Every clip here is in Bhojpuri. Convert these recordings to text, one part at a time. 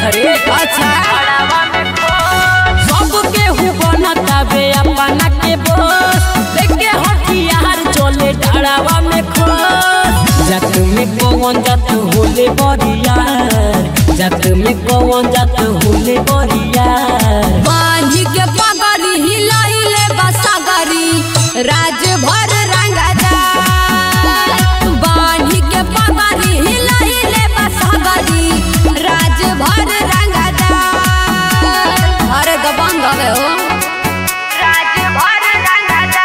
रे अच्छा सब केहू बनता बे अपना के बोस देखे हथियार चले डरावा में खोस जात में कौन जात होले बरियार जात में कौन जात होले बरियार बांधी के पगड़ी हिलाइले बसागरी राज भर रंगदा बांधी के पगड़ी हिलाइले बसागरी राज भर रंगदा अरे दबंग हवे हो राज भर रंगदा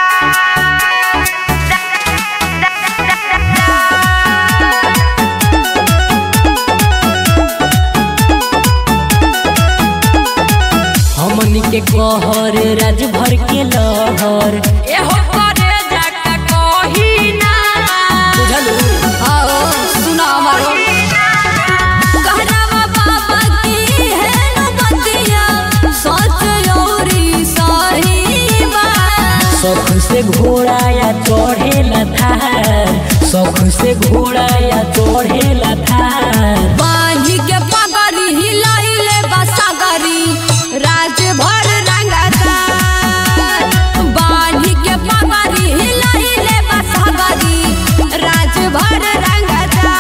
हमनी के कहर राज भर के लहर एहो करे जाका कही ना बुझलू आओ सुना हमारो कहरावा बाबा की है नबतिया सच औरी सही बात शौक से घोड़ा या चढ़ेला थार शौक से घोड़ा या चढ़ेला थार बांधी के पगड़ी हिलाइले बसागरी राज भर रंगदा बांधी के पगड़ी हिलाइले बसागरी राज भर रंगदा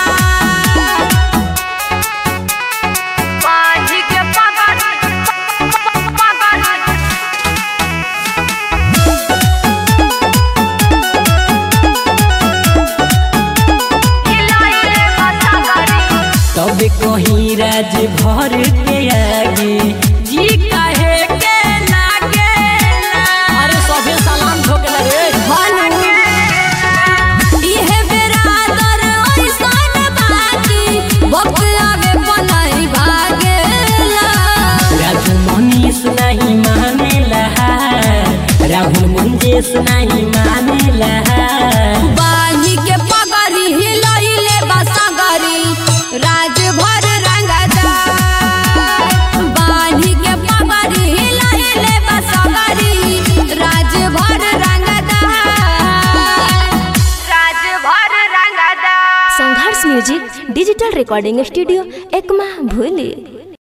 बांधी के पगड़ी पगड़ी हिलाइले बसागरी तब कहीं राज भर के आगे जी कहे के लागे अरे सभे सलाम ठोकला रे इहे बेरादर ओइसन बाकी वक्त आवे पनाई भागेला राजू मनीष नहीं मानेला राहुल मुंजेश नहीं मानेला बानी के पगड़ी हिलइले बसगरी राज भर रंगदा बानी के पगड़ी हिलइले बसगरी राज भर रंगदा राज भर रंगदा Sangharsh music digital recording studio Ekma भूली